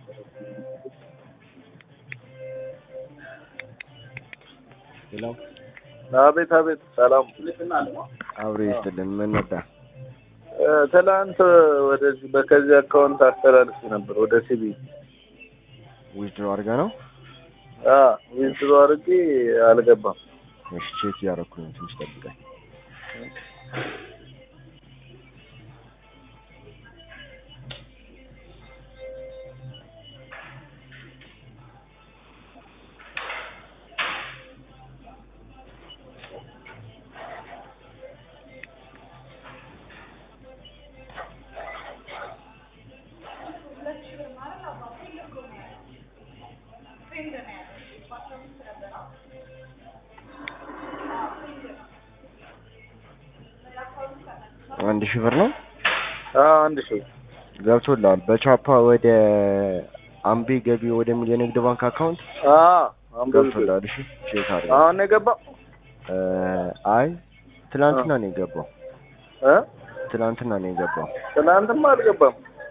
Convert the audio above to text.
ሄሎ አቤት አቤት፣ ሰላም አብሬ ይስጥልን። ምን ነበር? እ፣ ትናንት ወደዚህ በከዚህ አካውንት አስተላልፍ ነበር ወደ ሲቢ ዊዝድሮ አድርጋ ነው? አ ዊዝድሮ አድርጌ አልገባም። እሺ ቼክ እያደረኩኝ ነው። ትንሽ ጠብቀኝ። አንድ ሺህ ብር ነው አ አንድ ሺህ ገብቶልሃል። በቻፓ ወደ አምቤ ገቢ ወደሚል የንግድ ባንክ አካውንት አ አንበብ ገብቶልሃል። እሺ ቼክ አድርግ። አሁን ነው የገባው እ፣ አይ ትናንትና ነው የገባው። እ ትናንትና ነው የገባው። ትናንትማ አልገባም።